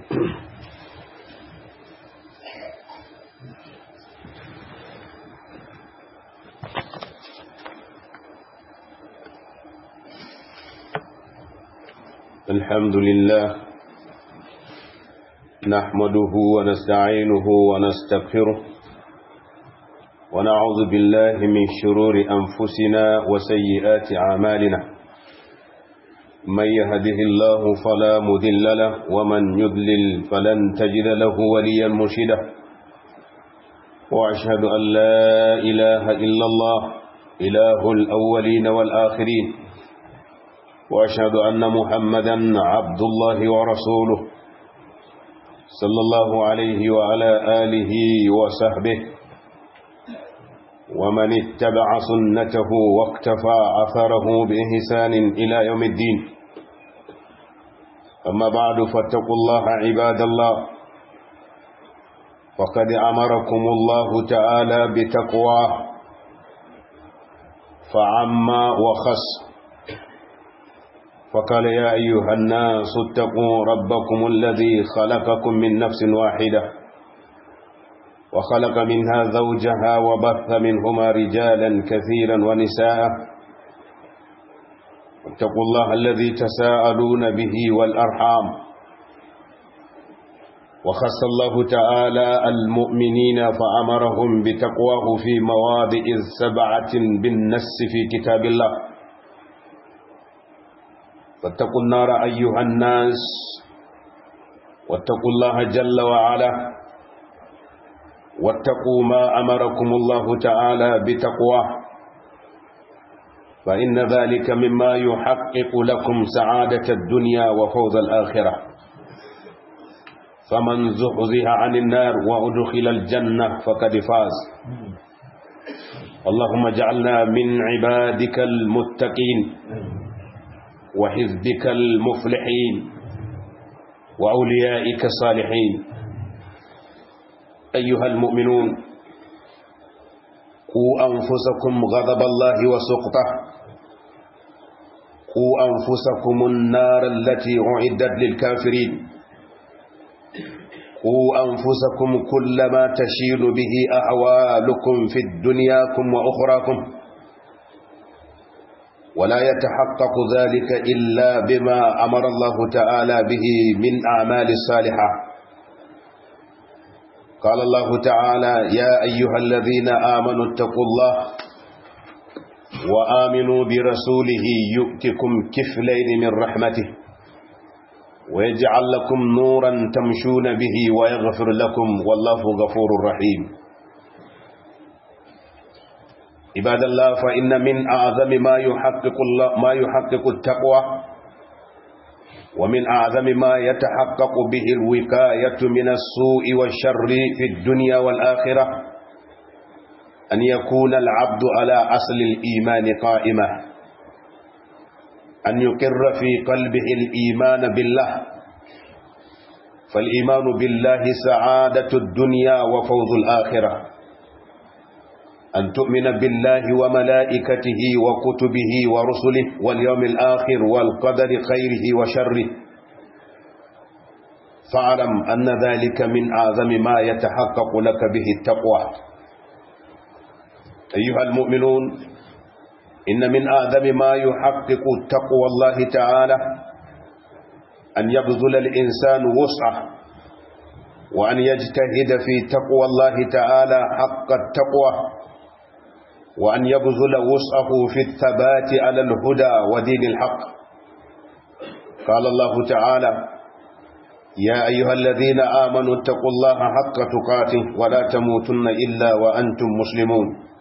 الحمد لله نحمده ونستعينه ونستغفره ونعوذ بالله من شرور أنفسنا وسيئات أعمالنا من يهده الله فلا مذل له ومن يذلل فلن تجد له وليا مرشدا وأشهد أن لا إله إلا الله إله الأولين والآخرين وأشهد أن محمدا عبد الله ورسوله صلى الله عليه وعلى آله وصحبه ومن اتبع سنته واقتفى أثره بإحسان إلى يوم الدين أما بعد فاتقوا الله عباد الله وقد أمركم الله تعالى بتقواه فعما وخص فقال يا أيها الناس اتقوا ربكم الذي خلقكم من نفس واحدة وخلق منها زوجها وبث منهما رجالا كثيرا ونساء اتقوا الله الذي تساءلون به والأرحام وخص الله تعالى المؤمنين فأمرهم بتقواه في مواضع سبعة بالنس في كتاب الله فاتقوا النار أيها الناس واتقوا الله جل وعلا واتقوا ما أمركم الله تعالى بتقواه فإن ذلك مما يحقق لكم سعادة الدنيا وفوز الآخرة فمن زحزح عن النار وأدخل الجنة فقد فاز اللهم اجعلنا من عبادك المتقين وحزبك المفلحين وأوليائك الصالحين أيها المؤمنون قوا أنفسكم غضب الله وسقطه قوا أنفسكم النار التي أعدت للكافرين قوا أنفسكم كلما تشين به أحوالكم في دنياكم وأخراكم ولا يتحقق ذلك إلا بما أمر الله تعالى به من أعمال الصالحة قال الله تعالى يا أيها الذين آمنوا اتقوا الله وآمنوا برسوله يؤتكم كفلين من رحمته ويجعل لكم نورا تمشون به ويغفر لكم والله غفور رحيم عباد الله فإن من أعظم ما يحقق الله ما يحقق التقوى ومن أعظم ما يتحقق به الوقاية من السوء والشر في الدنيا والآخرة أن يكون العبد على أصل الإيمان قائمة أن يقر في قلبه الإيمان بالله فالإيمان بالله سعادة الدنيا وفوز الآخرة أن تؤمن بالله وملائكته وكتبه ورسله واليوم الآخر والقدر خيره وشره فاعلم أن ذلك من أعظم ما يتحقق لك به التقوى أيها المؤمنون إن من أعظم ما يحقق تقوى الله تعالى أن يبذل الإنسان وسعه وأن يجتهد في تقوى الله تعالى حق التقوى وأن يبذل وسعه في الثبات على الهدى ودين الحق قال الله تعالى يا أيها الذين آمنوا اتقوا الله حق تقاته ولا تموتن إلا وأنتم مسلمون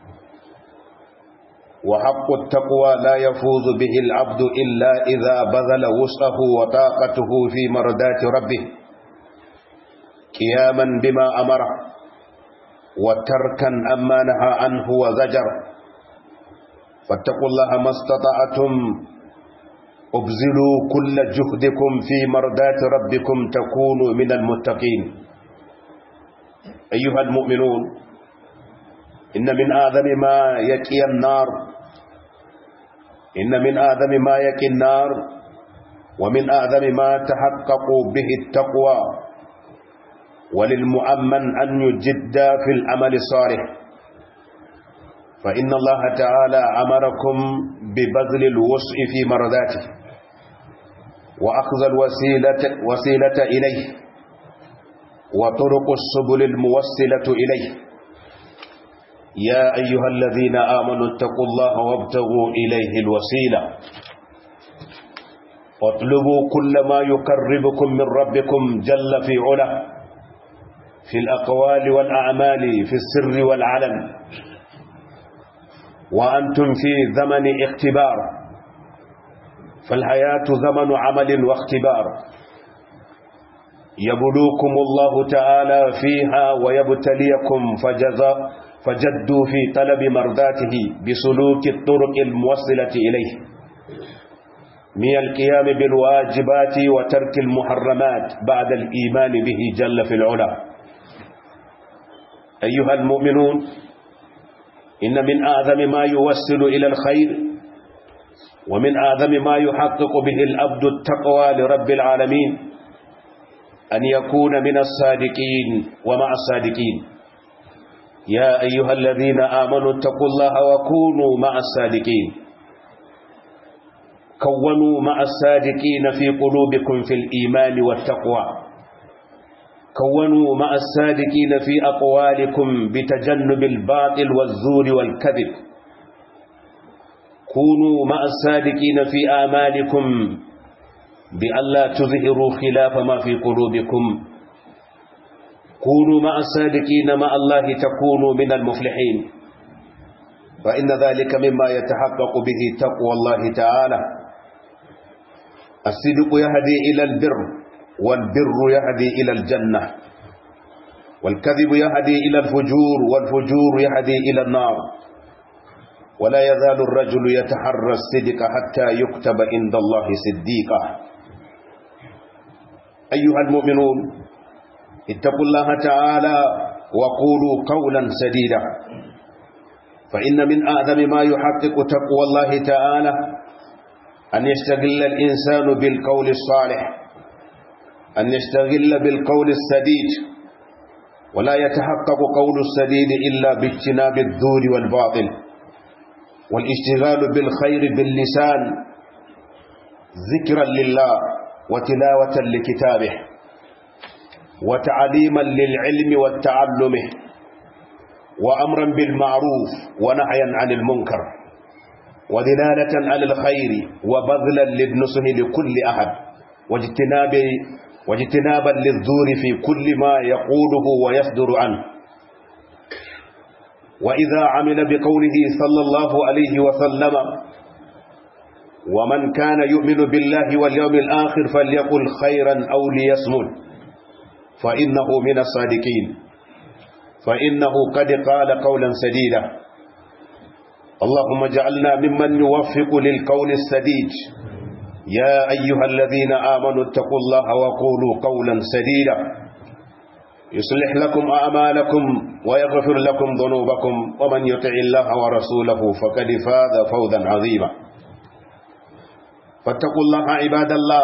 وحق التقوى لا يفوز به العبد إلا إذا بذل وسعه وطاقته في مردات ربه قياما بما أمره وتركا أما نهى عنه وزجر فاتقوا الله ما استطعتم ابذلوا كل جهدكم في مردات ربكم تكونوا من المتقين أيها المؤمنون إن من آذم ما يكي النار إن من آذم ما يكي النار ومن آذم ما تحقق به التقوى وللمؤمن أن يجد في العمل الصالح فإن الله تعالى أمركم ببذل الوسع في مرضاته وأخذ الوسيلة وسيلة إليه وطرق السبل الموصلة إليه يا أيها الذين آمنوا اتقوا الله وابتغوا إليه الوسيلة واطلبوا كل ما يقربكم من ربكم جل في علا في الأقوال والأعمال في السر والعلن وأنتم في زمن اختبار فالحياة زمن عمل واختبار يبلوكم الله تعالى فيها ويبتليكم فجزاء فجدوا في طلب مرضاته بسلوك الطرق الموصلة إليه من القيام بالواجبات وترك المحرمات بعد الإيمان به جل في العلا أيها المؤمنون إن من أعظم ما يوصل إلى الخير ومن أعظم ما يحقق به الأبد التقوى لرب العالمين أن يكون من الصادقين ومع الصادقين يا أيها الذين آمنوا اتقوا الله وكونوا مع الصادقين كونوا مع الصادقين في قلوبكم في الإيمان والتقوى كونوا مع الصادقين في أقوالكم بتجنب الباطل والزور والكذب كونوا مع الصادقين في آمالكم بألا تظهروا خلاف ما في قلوبكم كونوا مع الصادقين مع الله تكونوا من المفلحين فإن ذلك مما يتحقق به تقوى الله تعالى الصدق يهدي إلى البر والبر يهدي إلى الجنة والكذب يهدي إلى الفجور والفجور يهدي إلى النار ولا يزال الرجل يتحرى الصدق حتى يكتب عند الله صديقا أيها المؤمنون اتقوا الله تعالى وقولوا قولا سديدا فإن من أعظم ما يحقق تقوى الله تعالى أن يشتغل الإنسان بالقول الصالح أن يشتغل بالقول السديد ولا يتحقق قول السديد إلا باجتناب الدور والباطل والاشتغال بالخير باللسان ذكرا لله وتلاوة لكتابه وتعليما للعلم والتعلم وأمرا بالمعروف ونهيا عن المنكر ودلالة على الخير وبذلا للنصح لكل أحد واجتناب واجتنابا للزور في كل ما يقوله ويصدر عنه وإذا عمل بقوله صلى الله عليه وسلم ومن كان يؤمن بالله واليوم الآخر فليقل خيرا أو ليصمت فإنه من الصادقين فإنه قد قال قولا سديدا اللهم اجعلنا ممن يوفق للقول السديد يا أيها الذين آمنوا اتقوا الله وقولوا قولا سديدا يصلح لكم أعمالكم ويغفر لكم ذنوبكم ومن يطع الله ورسوله فقد فاز فوزا عظيما فاتقوا الله عباد الله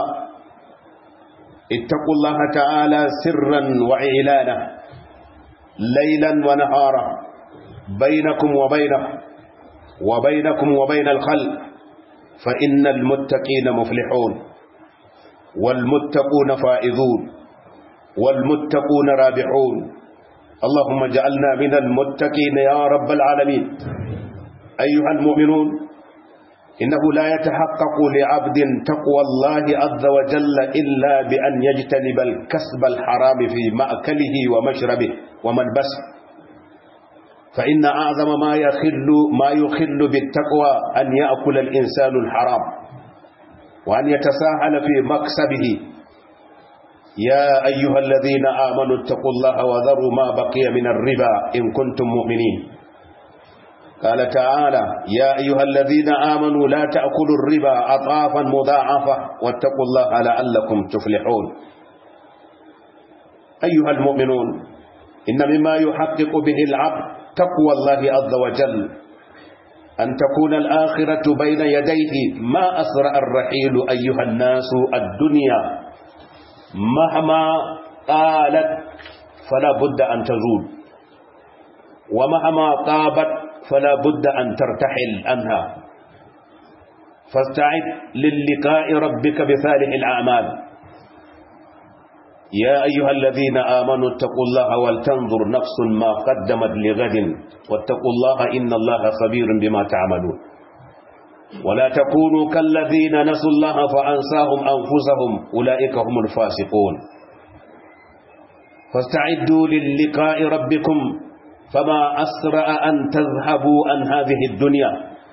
اتقوا الله تعالى سرا وإعلانا ليلا ونهارا بينكم وبينه وبينكم وبين الخلق فإن المتقين مفلحون والمتقون فائزون والمتقون رابحون اللهم اجعلنا من المتقين يا رب العالمين أيها المؤمنون إنه لا يتحقق لعبد تقوى الله عز وجل إلا بأن يجتنب الكسب الحرام في مأكله ومشربه وملبسه فإن أعظم ما يخل ما يخل بالتقوى أن يأكل الإنسان الحرام وأن يتساهل في مكسبه يا أيها الذين آمنوا اتقوا الله وذروا ما بقي من الربا إن كنتم مؤمنين قال تعالى يا أيها الذين آمنوا لا تأكلوا الربا أطافا مضاعفة واتقوا الله لعلكم تفلحون أيها المؤمنون إن مما يحقق به العبد تقوى الله عز وجل أن تكون الآخرة بين يديه ما أسرع الرحيل أيها الناس الدنيا مهما قالت فلا بد أن تزول ومهما طابت فلا بد أن ترتحل عنها فاستعد للقاء ربك بصالح الأعمال يا أيها الذين آمنوا اتقوا الله ولتنظر نفس ما قدمت لغد واتقوا الله إن الله خبير بما تعملون ولا تكونوا كالذين نسوا الله فأنساهم أنفسهم أولئك هم الفاسقون فاستعدوا للقاء ربكم فما أسرع أن تذهبوا عن هذه الدنيا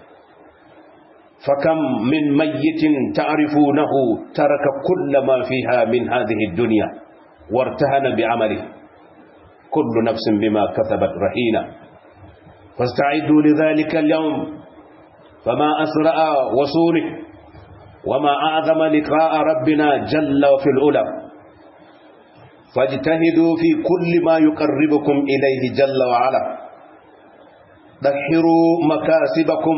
فكم من ميت تعرفونه ترك كل ما فيها من هذه الدنيا وارتهن بعمله كل نفس بما كسبت رهينة فاستعدوا لذلك اليوم فما أسرع وصوله وما أعظم لقاء ربنا جل في الأولى فاجتهدوا في كل ما يقربكم إليه جل وعلا دحروا مكاسبكم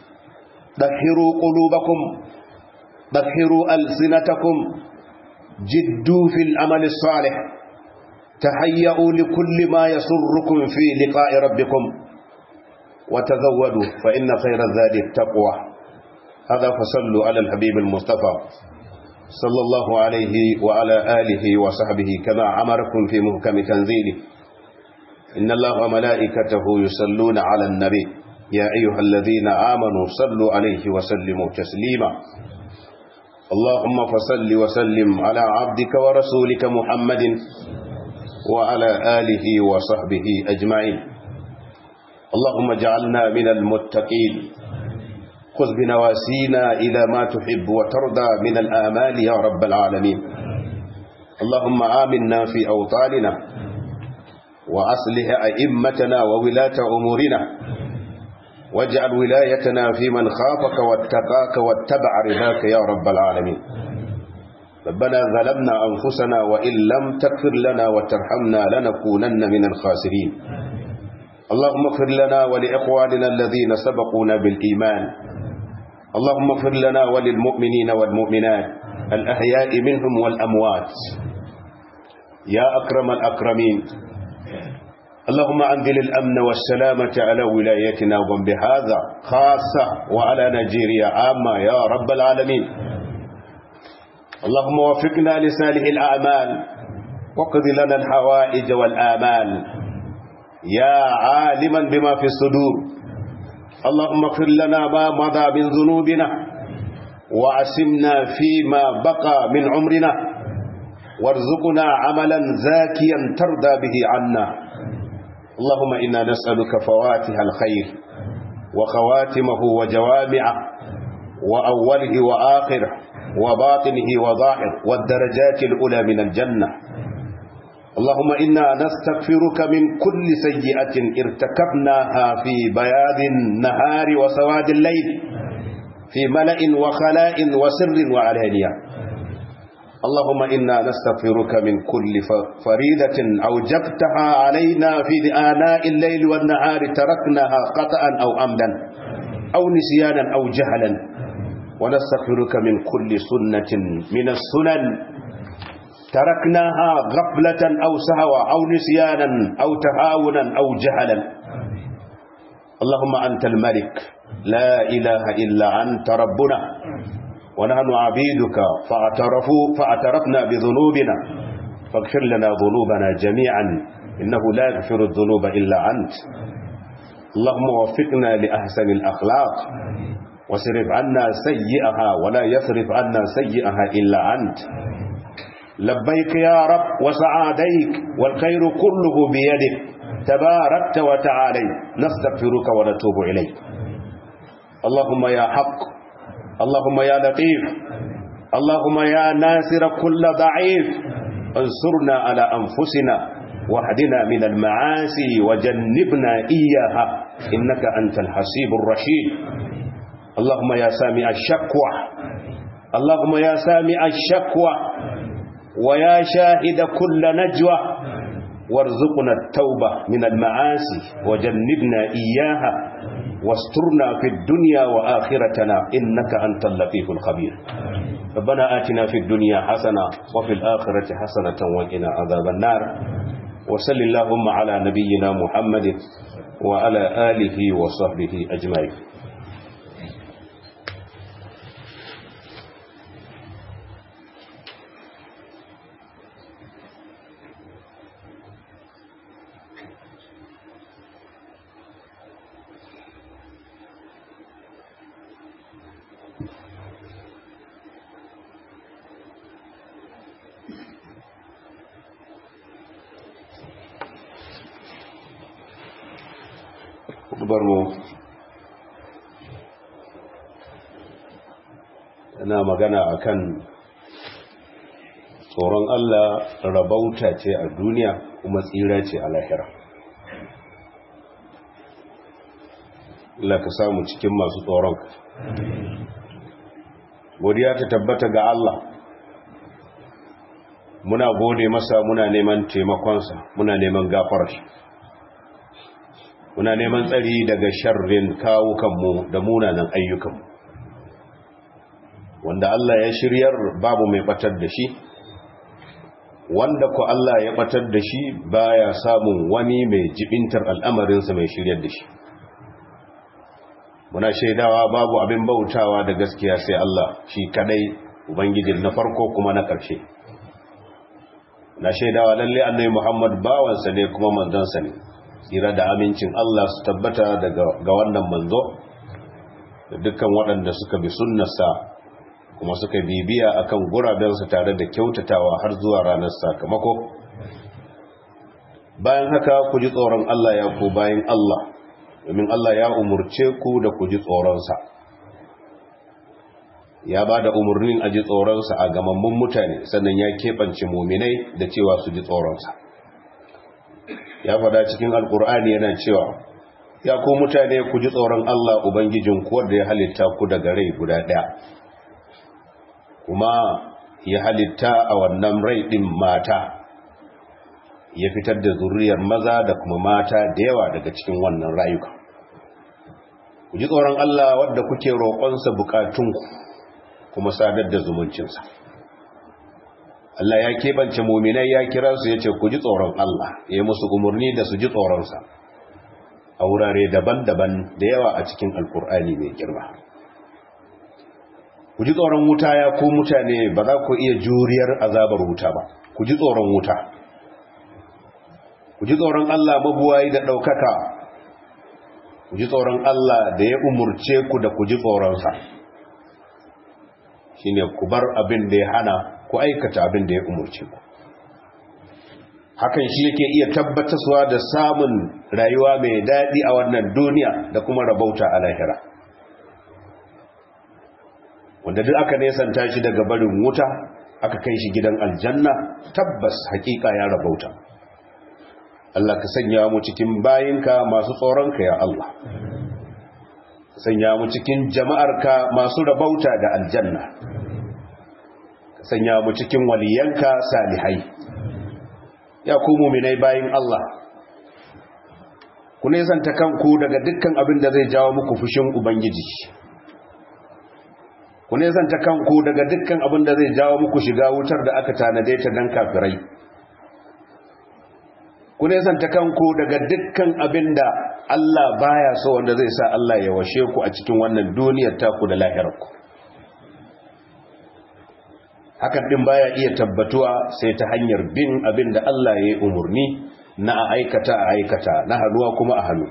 دحروا قلوبكم دحروا ألسنتكم جدوا في العمل الصالح تهيئوا لكل ما يسركم في لقاء ربكم وتزودوا فإن خير الزاد التقوى هذا فصلوا على الحبيب المصطفى صلى الله عليه وعلى آله وصحبه كما أمركم في محكم تنزيله إن الله وملائكته يصلون على النبي يا أيها الذين آمنوا صلوا عليه وسلموا تسليما اللهم فصل وسلم على عبدك ورسولك محمد وعلى آله وصحبه أجمعين اللهم اجعلنا من المتقين خذ بنواسينا إلى ما تحب وترضى من الآمال يا رب العالمين اللهم آمنا في أوطاننا وأصلح أئمتنا وولاة أمورنا واجعل ولايتنا في من خافك واتقاك واتبع رضاك يا رب العالمين ربنا ظلمنا أنفسنا وإن لم تغفر لنا وترحمنا لنكونن من الخاسرين اللهم اغفر لنا ولإخواننا الذين سبقونا بالإيمان اللهم اغفر لنا وللمؤمنين والمؤمنات الأحياء منهم والأموات يا أكرم الأكرمين اللهم أنزل الأمن والسلامة على ولايتنا وبهذا خاصة وعلى نيجيريا عامة يا رب العالمين اللهم وفقنا لصالح الأعمال وقض لنا الحوائج والآمال يا عالما بما في الصدور اللهم اغفر لنا ما مضى من ذنوبنا وعسمنا فيما بقى من عمرنا وارزقنا عملا زاكيا ترضى به عنا اللهم إنا نسألك فواتح الخير وخواتمه وجوامعه وأوله وآخره وباطنه وظاهر والدرجات الأولى من الجنة اللهم إنا نستغفرك من كل سيئة ارتكبناها في بياض النهار وسواد الليل في ملأ وخلاء وسر وعلانية اللهم إنا نستغفرك من كل فريدة أوجبتها علينا في آناء الليل والنهار تركناها قطأ أو أمدا أو نسيانا أو جهلا ونستغفرك من كل سنة من السنن تركناها غفلة أو سهوا أو نسيانا أو تهاونا أو جهلا اللهم أنت الملك لا إله إلا أنت ربنا ونحن عبيدك فاعترفوا فاعترفنا بذنوبنا فاغفر لنا ذنوبنا جميعا إنه لا يغفر الذنوب إلا أنت اللهم وفقنا لأحسن الأخلاق وصرف عنا سيئها ولا يصرف عنا سيئها إلا أنت لبيك يا رب وسعاديك والخير كله بيدك تباركت وتعالي نستغفرك ونتوب إليك اللهم يا حق اللهم يا لطيف اللهم يا ناصر كل ضعيف انصرنا على أنفسنا واهدنا من المعاصي وجنبنا إياها إنك أنت الحسيب الرشيد اللهم يا سامع الشكوى اللهم يا سامع الشكوى ويا شاهد كل نجوى وارزقنا التوبة من المعاصي وجنبنا إياها واسترنا في الدنيا وآخرتنا إنك أنت اللطيف الخبير ربنا آتنا في الدنيا حسنة وفي الآخرة حسنة وقنا عذاب النار وصل اللهم على نبينا محمد وعلى آله وصحبه أجمعين mu yana magana akan tsoron Allah rabauta ce a duniya kuma tsira ce a lahira Allah ka samu cikin masu tsoron godiya ta tabbata ga Allah muna gode masa muna neman taimakonsa muna neman gafarar muna neman tsari daga sharrin kawukanmu da munanan ayyukanmu wanda Allah ya shiryar babu mai batar da shi wanda ku Allah ya batar da shi baya samun wani mai jibintar al'amarinsa mai shiryar da shi muna shaidawa babu abin bautawa da gaskiya sai Allah shi kadai ubangijin na farko kuma na ƙarshe na shaidawa lalle annabi Muhammad bawansa ne kuma manzansa ne tsira da amincin Allah su tabbata ga wannan manzo da dukkan waɗanda suka bi sunnarsa kuma suka bibiya akan gurabensa tare da kyautatawa har zuwa ranar sakamako bayan haka ku ji tsoron Allah ya ku bayan Allah domin Allah ya umurce ku da ku ji tsoronsa ya ba da umarnin a ji tsoronsa a gamammun mutane sannan ya keɓance muminai da cewa su ji tsoronsa ya fada cikin alkur'ani yana cewa ya ku mutane ku ji tsoron Allah ubangijin ku wanda ya halitta ku daga rai guda ɗaya kuma ya halitta a wannan rai ɗin mata ya fitar da zuriyar maza da kuma mata da yawa daga cikin wannan rayuka ku ji tsoron Allah wadda kuke roƙonsa bukatunku kuma sadar da zumuncinsa Allah ya keɓance muminai ya kira su ya ce ku ji tsoron Allah ya musu umarni da su ji tsoronsa a wurare daban-daban da yawa a cikin alkur'ani mai girma ku ji tsoron wuta ya ku mutane ba za ku iya juriyar azabar wuta ba ku ji tsoron wuta ku ji tsoron Allah mabuwayi da ɗaukaka ku ji tsoron Allah da ya umurce ku da ku ji tsoronsa shine ku bar abin da ya hana ku aikata abin da ya umurce ku hakan shi yake iya tabbatarwa da samun rayuwa mai daɗi a wannan duniya da kuma rabauta a lahira wanda duk aka nesanta shi daga barin wuta aka kai shi gidan aljanna tabbas hakika ya rabauta Allah ka sanya mu cikin bayinka masu tsoronka ya Allah ka sanya mu cikin jama'arka masu rabauta da aljanna ka sanya mu cikin waliyanka salihai ya ku muminai bayin Allah ku nesanta kanku daga dukkan abin da zai jawo muku fushin ubangiji ku nesanta kanku daga dukkan abin da zai jawo muku shiga wutar da aka tanade ta dan kafirai ku nesanta kanku daga dukkan abin da Allah baya so wanda zai sa Allah ya washe ku a cikin wannan duniyar taku da lahirarku hakan din baya iya tabbatuwa sai ta hanyar bin abin da Allah ya yi umarni na a aikata a aikata na hannuwa kuma a hannu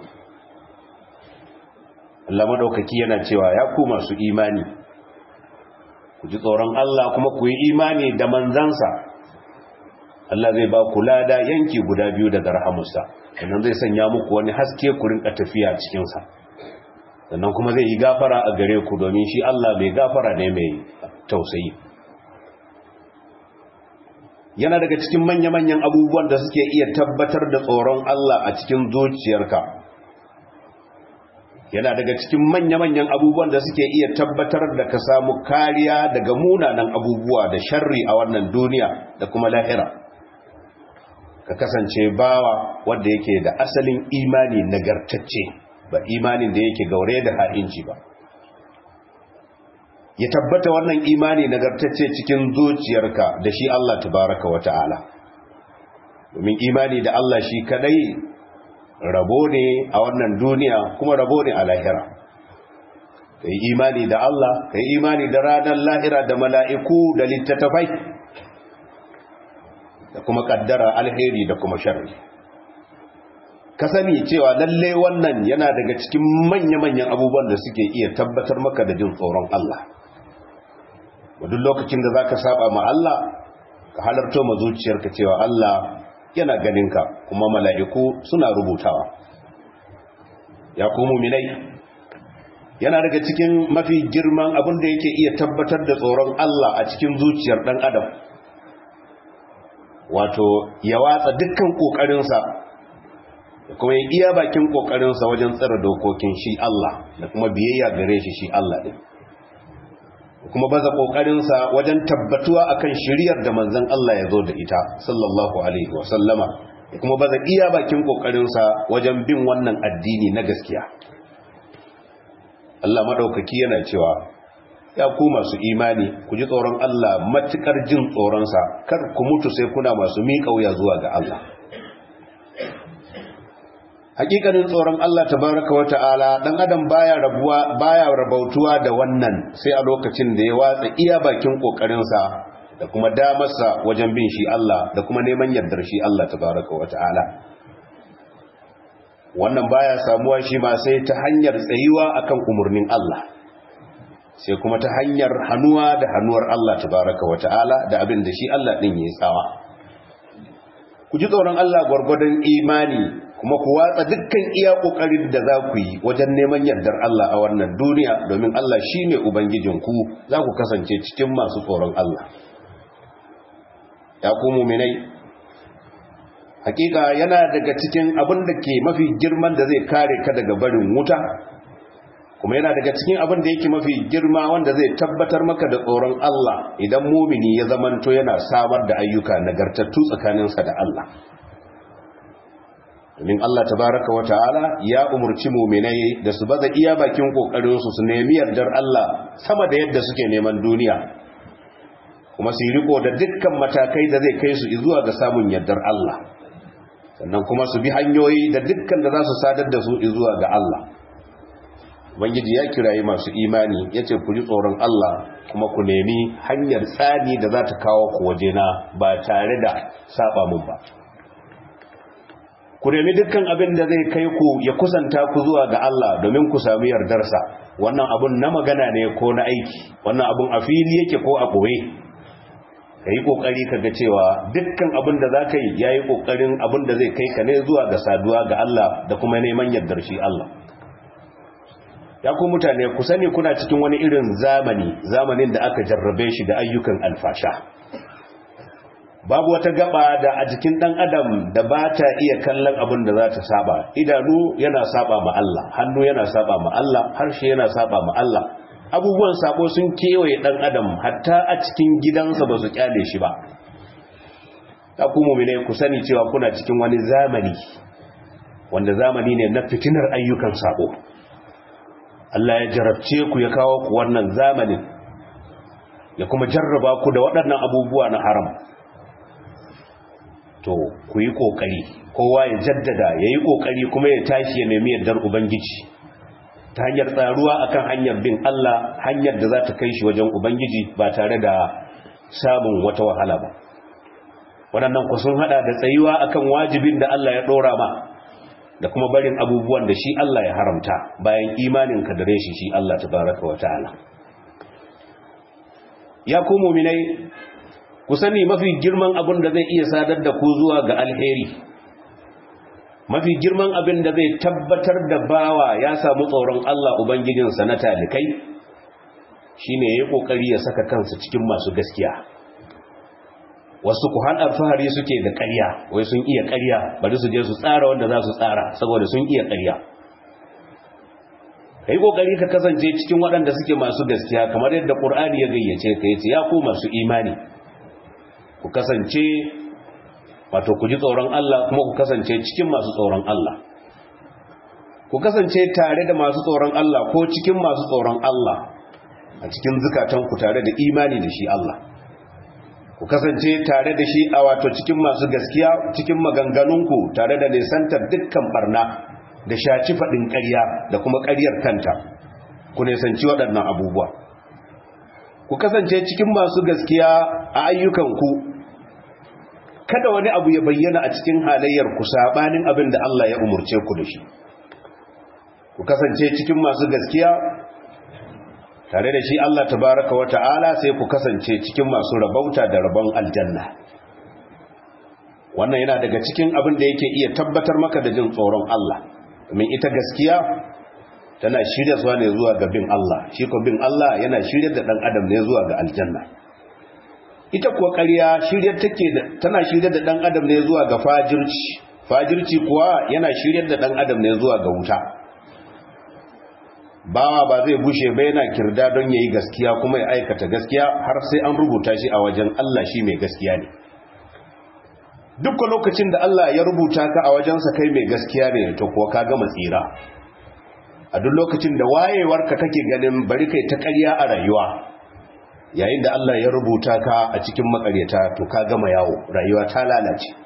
Allah madaukaki yana cewa ya ku masu imani ku ji tsoron Allah kuma ku yi imani da manzansa Allah zai ba ku lada yanki guda biyu daga rahamusa sannan zai sanya muku wani haske ku rinka tafiya cikinsa sannan kuma zai yi gafara a gare ku domin shi Allah mai gafara ne mai tausayi yana daga cikin manya-manyan abubuwan da suke iya tabbatar da tsoron Allah a cikin zuciyarka yana daga cikin manya-manyan abubuwan da suke iya tabbatar da ka samu kariya daga munanan abubuwa da sharri a wannan duniya da kuma lahira ka kasance bawa wanda yake da asalin imani nagartacce ba imanin da yake gaure da ha'inci ba ya tabbata wannan imani nagartacce cikin zuciyarka da shi Allah tabaraka wa ta'ala domin imani da Allah shi kadai rabo ne a wannan duniya kuma rabo ne a lahira ka yi imani da Allah ka yi imani da ranar lahira da mala'iku da littattafai da kuma kaddara alheri da kuma sharri ka sani cewa lalle wannan yana daga cikin manya-manyan abubuwan da suke iya tabbatar maka da jin tsoron Allah duk lokacin da za ka saba ma Allah ka halarto ma zuciyarka cewa Allah yana ganinka kuma mala'iku suna rubutawa ya ku muminai yana daga cikin mafi girman abin da yake iya tabbatar da tsoron Allah a cikin zuciyar ɗan adam wato ya watsa dukkan ƙoƙarinsa da kuma ya iya bakin ƙoƙarinsa wajen tsara dokokin shi Allah da kuma biyayya gare shi shi Allah ɗin da kuma baza ƙoƙarinsa wajen tabbatuwa akan shiriyar da manzan Allah ya zo da ita sallallahu alaihi wasallama da kuma baza iya bakin ƙoƙarinsa wajen bin wannan addini na gaskiya Allah maɗaukaki yana cewa ya ku masu imani ku ji tsoron Allah matuƙar jin tsoronsa kar ku mutu sai kuna masu miƙa wuya zuwa ga Allah hakikanin tsoron Allah tabaraka wa ta'ala dan adam baya rabuwa baya rabautuwa da wannan sai a lokacin da ya watsa iya bakin kokarinsa da kuma damarsa wajen bin shi Allah da kuma neman yardar shi Allah tabaraka wa ta'ala wannan baya samuwa shi ma sai ta hanyar tsayuwa akan umurnin Allah sai kuma ta hanyar hannuwa da hannuwar Allah tabaraka wa ta'ala da abin da shi Allah din yayi tsawa ku ji tsoron Allah gwargwadon imani kuma ku watsa dukkan iya kokarin da za ku yi wajen neman yardar Allah a wannan duniya domin Allah shine ubangijinku za ku kasance cikin masu tsoron Allah ya ku mu'minai hakika yana daga cikin abin da ke mafi girman da zai kare ka daga barin wuta kuma yana daga cikin abin da yake mafi girma wanda zai tabbatar maka da tsoron Allah idan mumini ya zamanto yana samar da ayyuka nagartattu tsakaninsa da Allah domin Allah tabaraka wa ta'ala ya umurci muminai da su baza iya bakin kokarinsu su nemi yardar Allah sama da yadda suke neman duniya kuma su riko da dukkan matakai da zai kai su zuwa ga samun yardar Allah sannan kuma su bi hanyoyi da dukkan da za su sadar da su zuwa ga Allah Ubangiji ya kirayi masu imani ya ce ku ji tsoron Allah kuma ku nemi hanyar tsani da za ta kawo ku wajena ba tare da saba mun ba. Ku nemi dukkan abin da zai kai ku ya kusanta ku zuwa ga Allah domin ku sami yardarsa, wannan abun na magana ne ko na aiki, wannan abun a fili yake ko a ɓoye. Ka yi ƙoƙari ka ga cewa dukkan abin da za ka yi ya yi ƙoƙarin abin da zai kai ka ne zuwa ga saduwa ga Allah da kuma neman yardar shi Allah. ya ku mutane ku sani kuna cikin wani irin zamani zamanin da aka jarrabe shi da ayyukan alfasha babu wata gaba da a jikin dan adam da ba ta iya kallon abin da za ta saba idanu yana saba ma Allah hannu yana saba ma Allah harshe yana saba ma Allah abubuwan sabo sun kewaye dan adam hatta a cikin gidansa ba su kyale shi ba ta ku mu'mine ku sani cewa kuna cikin wani zamani wanda zamani ne na fitinar ayyukan sabo Allah ya jarabce ku ya kawo ku wannan zamanin ya kuma jarraba ku da waɗannan abubuwa na haram to ku yi ƙoƙari kowa ya jaddada ya yi ƙoƙari kuma ya tashi ya nemi yardar ubangiji ta hanyar tsaruwa akan hanyar bin Allah hanyar da za ta kai shi wajen ubangiji ba tare da samun wata wahala ba waɗannan ku sun haɗa da tsayuwa akan wajibin da Allah ya ɗora ma da kuma barin abubuwan da shi Allah ya haramta bayan imanin ka dare shi shi Allah tabaraka wa ta'ala ya ku mu'minai ku sani mafi girman abin da zai iya sadar da ku zuwa ga alheri mafi girman abin da zai tabbatar da bawa ya samu tsoron Allah ubangijinsa na talikai shine yayi kokari ya saka kansa cikin masu gaskiya wasu ku har alfahari suke da ƙarya wai sun iya ƙarya bari su je su tsara wanda za su tsara saboda sun iya ƙarya kai kokari ka kasance cikin waɗanda suke masu gaskiya kamar yadda Qur'ani ya gayyace ka yace ya ku masu imani ku kasance wato ku ji tsoron Allah kuma ku kasance cikin masu tsoron Allah ku kasance tare da masu tsoron Allah ko cikin masu tsoron Allah a cikin zukatanku tare da imani da shi Allah ku kasance tare da shi a wato cikin masu gaskiya cikin maganganunku tare da nisantar dukkan barna da shaci faɗin ƙarya da kuma ƙaryar kanta ku nisanci waɗannan abubuwa ku kasance cikin masu gaskiya a ayyukanku kada wani abu ya bayyana a cikin halayyar ku sabanin abin da Allah ya umurce ku da shi ku kasance cikin masu gaskiya tare da shi Allah tabaraka wa ta'ala sai ku kasance cikin masu rabauta da rabon aljanna wannan yana daga cikin abin da yake iya tabbatar maka da jin tsoron Allah domin ita gaskiya tana shirya zuwa ne zuwa ga bin Allah shi ko bin Allah yana shirya da dan adam ne zuwa ga aljanna ita kuwa ƙarya shirya take da tana shirya da dan adam ne zuwa ga fajirci fajirci kuwa yana shirya da dan adam ne zuwa ga wuta bawa ba zai bushe ba yana kirda don yayi gaskiya kuma ya aikata gaskiya har sai an rubuta shi a wajen Allah shi mai gaskiya ne duk lokacin da Allah ya rubuta ka a wajensa kai mai gaskiya ne to kuwa ka gama tsira a duk lokacin da wayewarka kake ganin bari kai ta ƙarya a rayuwa yayin da Allah ya rubuta ka a cikin makaryata to ka gama yawo rayuwa ta lalace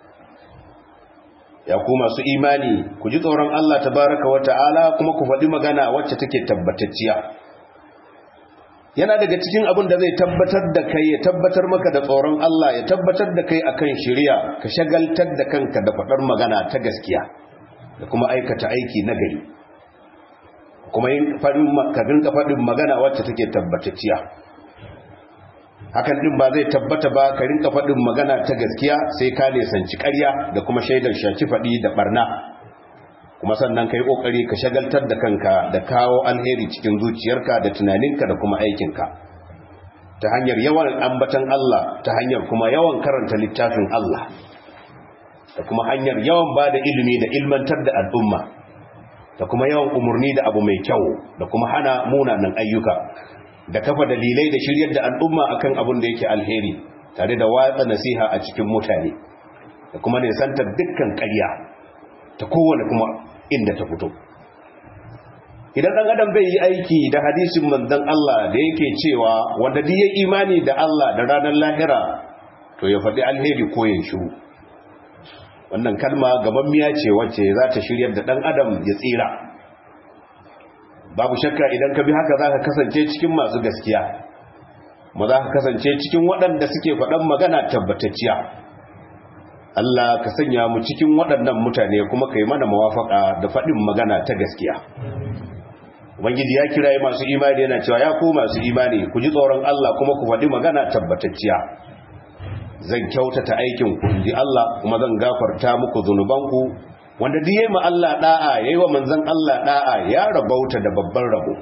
ya ku masu imani ku ji tsoron Allah tabaraka wa ta'ala kuma ku faɗi magana wacce take tabbatacciya yana daga cikin abin da zai tabbatar da kai ya tabbatar maka da tsoron Allah ya tabbatar da kai akan shari'a ka shagaltar da kanka da faɗar magana ta gaskiya da kuma aikata aiki na gari kuma yin faɗin magana wacce take tabbatacciya hakan din ba zai tabbata ba ka rinka faɗin magana ta gaskiya sai ka nisanci ƙarya da kuma shaidar shaci faɗi da barna kuma sannan ka yi ƙoƙari ka shagaltar da kanka da kawo alheri cikin zuciyarka da tunaninka da kuma aikinka ta hanyar yawan ambatan Allah ta hanyar kuma yawan karanta littafin Allah da kuma hanyar yawan ba da ilimi da ilmantar da al'umma da kuma yawan umarni da abu mai kyau da kuma hana munanan ayyuka da kafa dalilai da shiryar da al'umma akan abin da yake alheri tare da watsa nasiha a cikin mutane da kuma nisantar dukkan ƙarya ta kowane kuma inda ta fito idan ɗan adam bai yi aiki da hadisin manzon Allah da yake cewa wanda duk ya imani da Allah da ranar lahira to ya faɗi alheri ko ya shiru wannan kalma gaban miya ce wacce za ta shiryar da ɗan adam ya tsira babu shakka idan ka bi haka za ka kasance cikin masu gaskiya ma za ka kasance cikin waɗanda suke faɗan magana tabbatacciya Allah ka sanya mu cikin waɗannan mutane kuma ka yi mana mawafaka da faɗin magana ta gaskiya Ubangiji ya kiraye masu imani yana cewa ya ku masu imani ku ji tsoron Allah kuma ku faɗi magana tabbatacciya zan kyautata aikin ku ji Allah kuma zan gafarta muku zunubanku wanda duk yayi ma Allah da'a yayi wa manzon Allah da'a ya rabauta da babban rabo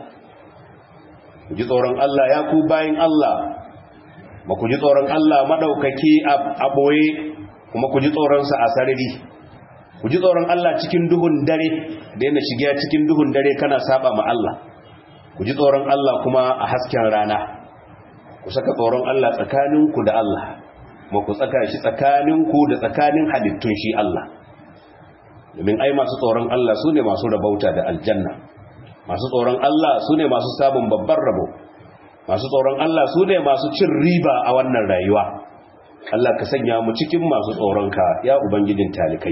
ku ji tsoron Allah ya ku bayin Allah ba ku ji tsoron Allah madaukaki a boye kuma ku ji tsoron sa a sarari ku ji tsoron Allah cikin duhun dare da yana shiga cikin duhun dare kana saba ma Allah ku ji tsoron Allah kuma a hasken rana ku saka tsoron Allah tsakaninku da Allah ma ku tsaka shi tsakaninku da tsakanin halittun shi Allah domin ai masu tsoron Allah su ne masu rabauta da aljanna masu tsoron Allah su ne masu sabon babban rabo masu tsoron Allah su ne masu cin riba a wannan rayuwa Allah ka sanya mu cikin masu tsoronka ya ubangijin talikai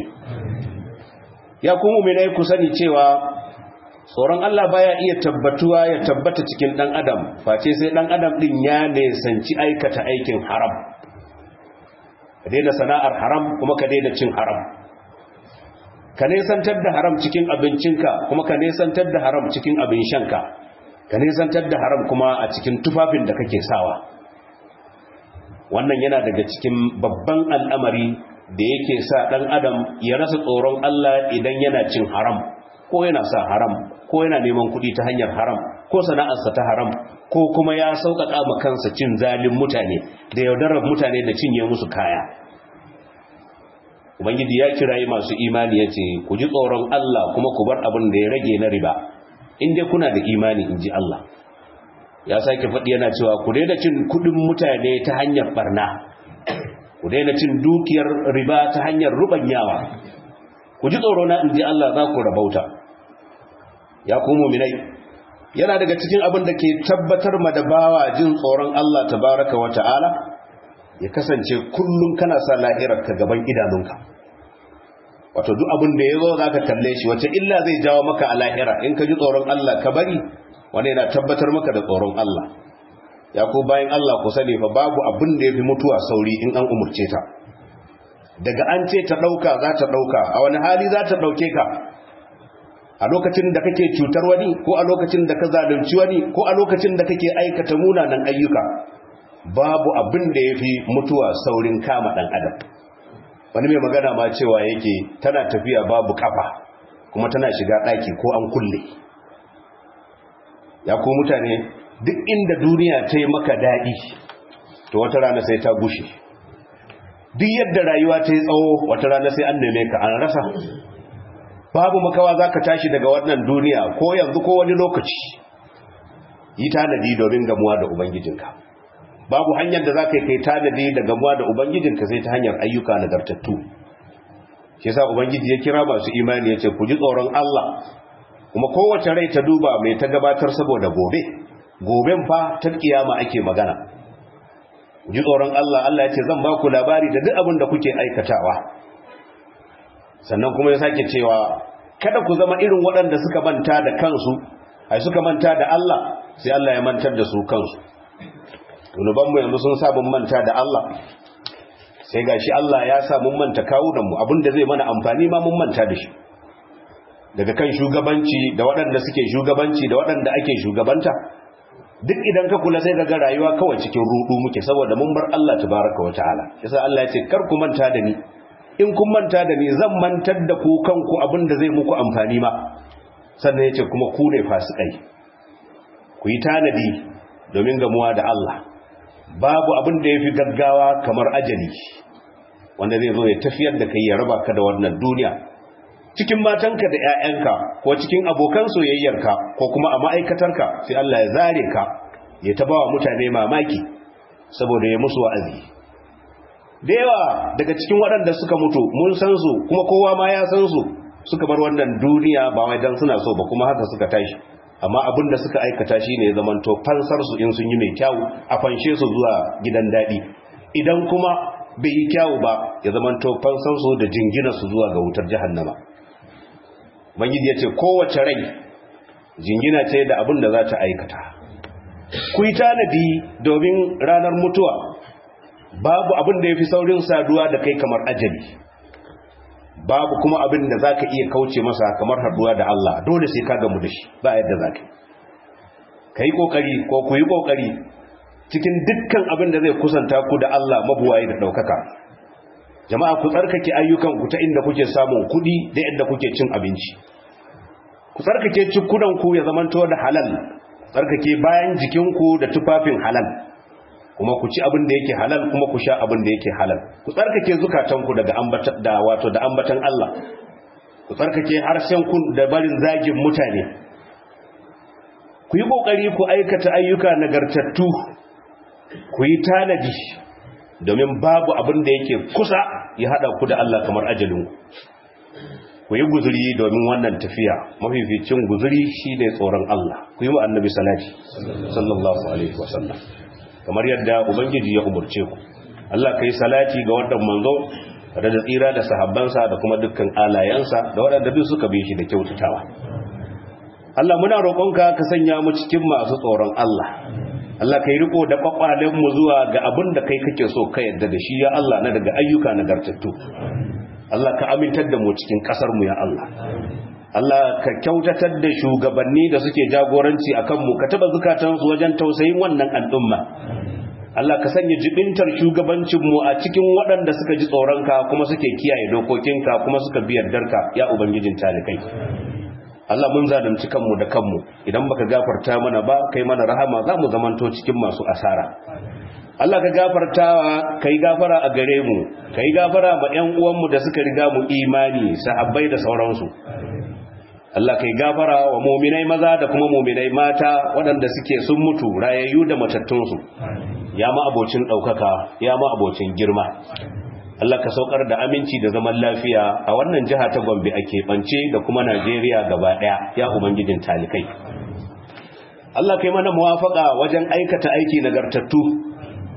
ya kuma mu'minai ku sani cewa tsoron Allah baya iya tabbatuwa ya tabbata cikin dan adam face sai dan adam din ya nesanci aikata aikin haram ka daina sana'ar haram kuma ka daina cin haram ka nesantar da haram cikin abincinka kuma ka nesantar da haram cikin abin shanka ka nesantar da haram kuma a cikin tufafin da kake sawa wannan yana daga cikin babban al'amari da yake sa ɗan adam ya rasa tsoron Allah idan yana cin haram ko yana sa haram ko yana neman kuɗi ta hanyar haram ko sana'arsa ta haram ko kuma ya sauƙaƙa ma kansa cin zalin mutane da yaudarar mutane da cinye musu kaya ubangiji ya kirayi masu imani ya ce ku ji tsoron Allah kuma ku bar abin da ya rage na riba in dai kuna da imani in ji Allah ya sake faɗi yana cewa ku daina cin kuɗin mutane ta hanyar barna ku daina cin dukiyar riba ta hanyar rubanyawa ku ji tsoro na in ji Allah za ku rabauta ya ku muminai yana daga cikin abin da ke tabbatar ma da bawa jin tsoron Allah tabaraka wa ta'ala ya kasance kullum kana sa lahirarka gaban idanunka wato duk abin da ya zo za ka kalle shi wace illa zai jawo maka a lahira in ka ji tsoron Allah ka bari wani yana tabbatar maka da tsoron Allah ya ku bayan Allah ku sani fa babu abin da ya fi mutuwa sauri in an umurce ta daga an ce ta ɗauka za ta ɗauka a wani hali za ta ɗauke ka a lokacin da kake cutar wani ko a lokacin da ka zalunci wani ko a lokacin da kake aikata munanan ayyuka babu abin da ya fi mutuwa saurin kama ɗan adam wani mai magana ma cewa yake tana tafiya babu kafa kuma tana shiga ɗaki ko an kulle ya ko mutane duk inda duniya ta yi maka daɗi to wata rana sai ta gushe duk yadda rayuwa ta yi tsawo wata rana sai an neme ka an rasa babu makawa za ka tashi daga wannan duniya ko yanzu ko wani lokaci yi tanadi domin gamuwa da ubangijinka babu hanyar da za ka yi kai tanadi da gamuwa da ubangijinka sai ta hanyar ayyuka nagartattu shi sa ubangiji ya kira masu imani ya ce ku ji tsoron Allah kuma kowace rai ta duba mai ta gabatar saboda gobe goben fa ta kiyama ake magana ku ji tsoron Allah Allah ya ce zan ba ku labari da duk abin da kuke aikatawa sannan kuma ya sake cewa kada ku zama irin waɗanda suka manta da kansu ai suka manta da Allah sai Allah ya mantar da su kansu zunubanmu yanzu sun sa mun manta da Allah sai gashi Allah ya sa mun manta kawunanmu abinda zai mana amfani ma mun manta da shi daga kan shugabanci da waɗanda suke shugabanci da waɗanda ake shugabanta duk idan ka kula sai ga rayuwa kawai cikin rudu muke saboda mun bar Allah tabaraka wa ta'ala yasa Allah ya ce kar ku manta da ni in kun manta da ni zan mantar da ku kanku abinda zai muku amfani ma sannan ya ce kuma ku ne fasikai ku yi tanadi domin gamuwa da Allah babu abin da ya fi gaggawa kamar ajali wanda zai zo ya tafiyar da kai ya raba ka da wannan duniya cikin matanka da 'ya'yanka ko cikin abokan soyayyarka ko kuma a ma'aikatarka sai Allah ya zare ka ya taba wa mutane mamaki saboda ya musu wa'azi da yawa daga cikin waɗanda suka mutu mun san su kuma kowa ma ya san su suka bar wannan duniya ba wai dan suna so ba kuma haka suka tashi amma abin da suka aikata shi ne zamanto fansar su in sun yi mai kyawu a fanshe su zuwa gidan daɗi idan kuma bai yi kyawu ba ya zamanto fansar su da jingina su zuwa ga wutar jahannama bangiji ya ce kowace rai jingina ce da abin da za ta aikata ku yi tanadi domin ranar mutuwa babu abin da ya fi saurin saduwa da kai kamar ajali babu kuma abin da za ka iya kauce masa kamar haduwa da Allah dole sai ka gamu da shi ba yadda za ka ka yi ƙoƙari ko ku yi ƙoƙari cikin dukkan abin da zai kusanta ku da Allah mabuwaye da ɗaukaka jama'a ku tsarkake ayyukanku ta inda kuke samun kuɗi da yadda kuke cin abinci ku tsarkake cikunanku ya zamanto da halal tsarkake bayan jikinku da tufafin halal kuma ku ci abin da yake halal kuma ku sha abin da yake halal ku tsarkake zukatanku daga ambatan da wato da ambatan Allah ku tsarkake harshen ku da barin zagin mutane ku yi kokari ku aikata ayyuka nagartattu ku yi tanadi domin babu abin da yake kusa ya hada ku da Allah kamar ajalin ku yi guzuri domin wannan tafiya mafificin guzuri shine tsoron Allah ku yi wa annabi salati sallallahu alaihi wasallam kamar yadda ubangiji ya umurce ku Allah kai salati ga wannan manzo da da tsira da sahabbansa da kuma dukkan alayansa da waɗanda duk suka bi shi da kyautatawa Allah muna roƙonka ka sanya mu cikin masu tsoron Allah Allah kai riko da kwakwalen mu zuwa ga abin da kai kake so ka yadda da shi ya Allah na daga ayyuka nagartattu Allah ka amintar da mu cikin kasar mu ya Allah Allah ka kyautatar da shugabanni da suke jagoranci a kanmu ka taba zukatansu wajen tausayin wannan al'umma Allah ka sanya jibintar shugabancinmu a cikin waɗanda suka ji tsoronka kuma suke kiyaye dokokinka kuma suka bi yardarka ya ubangijin talikai Allah mun zalunci kanmu da kanmu idan baka gafarta mana ba kai mana rahama za mu zamanto cikin masu asara Allah ka gafartawa kai gafara a gare mu kai gafara ma ƴan uwanmu da suka riga mu imani sahabbai da sauransu Allah kai gafara wa muminai maza da kuma muminai mata waɗanda suke sun mutu rayayyu da matattunsu ya ma abocin ɗaukaka ya ma abocin girma Allah ka saukar da aminci da zaman lafiya a wannan jiha ta Gombe a keɓance da kuma Najeriya gaba ɗaya ya ubangijin talikai Allah kai mana muwafaka wajen aikata aiki nagartattu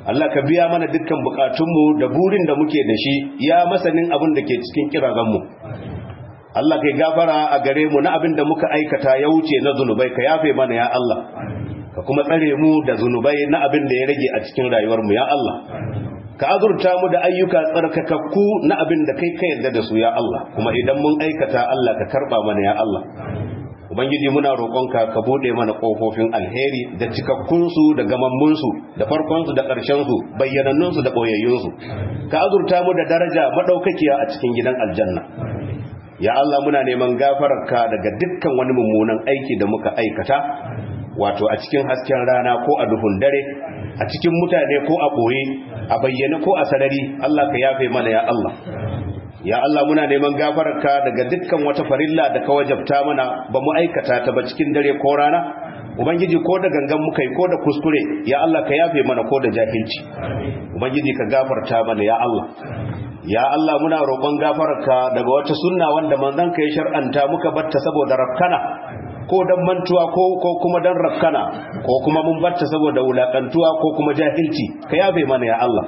Allah ka biya mana dukkan bukatunmu da burin da muke da shi ya masanin abin da ke cikin kirazanmu Allah kai gafara a gare mu na abin da muka aikata ya wuce na zunubai ka yafe mana ya Allah ka kuma tsare mu da zunubai na abin da ya rage a cikin rayuwarmu ya Allah ka azurta mu da ayyuka tsarkakakku na abin da kai ka yarda da su ya Allah kuma idan mun aikata Allah ka karba mana ya Allah ubangiji muna roƙonka ka bude mana ƙofofin alheri da cikakkunsu da gamammunsu da farkonsu da ƙarshensu bayyanannunsu da ɓoyayyunsu ka azurta mu da daraja maɗaukakiya a cikin gidan aljanna ya Allah muna neman gafararka daga dukkan wani mummunan aiki da muka aikata wato a cikin hasken rana ko a duhun dare a cikin mutane ko a ɓoye a bayyane ko a sarari Allah ka yafe mana ya Allah ya Allah muna neman gafararka daga dukkan wata farilla da ka wajabta mana ba mu aikata ta ba cikin dare ko rana ubangiji ko da gangan muka yi ko da kuskure ya Allah ka yafe mana ko da jahilci ubangiji ka gafarta mana ya Allah ya Allah muna roƙon gafararka daga wata sunna wanda manzon ka ya shar'anta muka batta saboda rakkana ko dan mantuwa ko ko kuma dan rakkana ko kuma mun batta saboda wulakantuwa ko kuma jahilci ka yafe mana ya Allah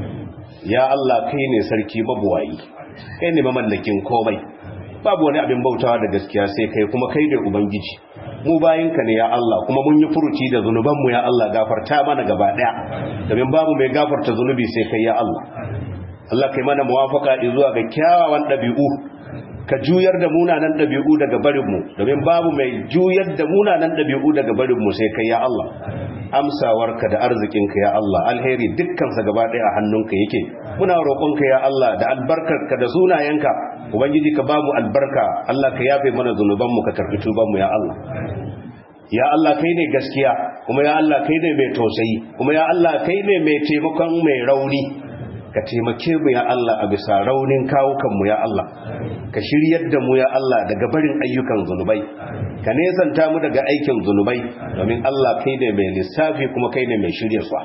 ya Allah kai ne sarki mabuwayi kai ne mamallakin komai babu wani abin bautawa da gaskiya sai kai kuma kai ne ubangiji mu bayinka ne ya Allah kuma mun yi furuci da zunubanmu ya Allah gafarta mana gaba daya domin babu mai gafarta zunubi sai kai ya Allah Allah kai mana muwafaka zuwa ga kyawawan dabi'u ka juyar da munanan dabi'u daga barinmu domin babu mai juyar da munanan dabi'u daga barinmu sai kai ya Allah amsawarka da arzikinka ya Allah alheri dukkansa gaba ɗaya a hannunka yake muna roƙonka ya Allah da albarkarka da sunayenka ubangiji ka bamu albarka Allah ka yafe mana zunubanmu ka karɓi tubanmu ya Allah ya Allah kai ne gaskiya kuma ya Allah kai ne mai tausayi kuma ya Allah kai ne mai taimakon mai rauni ka taimake mu ya Allah a bisa raunin kawukanmu ya Allah ka shiryar da mu ya Allah daga barin ayyukan zunubai ka nesanta mu daga aikin zunubai domin Allah kai ne mai lissafi kuma kai ne mai shiryarsa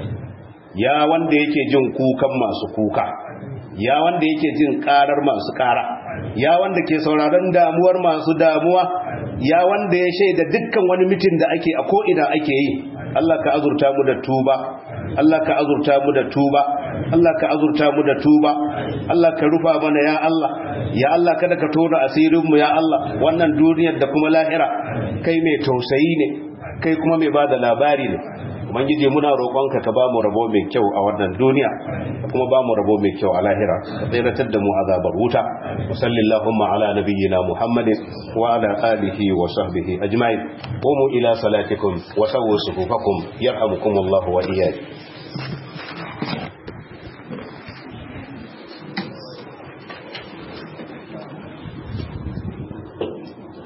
ya wanda yake jin kukan masu kuka ya wanda yake jin karar masu kara ya wanda ke sauraron damuwar masu damuwa ya wanda ya shaida dukkan wani mitin da ake a ko'ina ake yi Allah ka azurta mu da tuba Allah ka azurta mu da tuba Allah ka azurta mu da tuba Allah ka rufa mana ya Allah ya Allah kada ka tona asirin mu ya Allah wannan duniyar da kuma lahira kai mai tausayi ne kai kuma mai bada labari ne ubangiji muna roƙonka ka ba mu rabo mai kyau a wannan duniya kuma ba mu rabo mai kyau a lahira ka tsiratar da mu azabar wuta wa sallallahu ala nabiyyina muhammadin wa ala alihi wa sahbihi ajma'in qumu ila salatikum wa sawwu sufufakum yarhamukumullahu wa iyyakum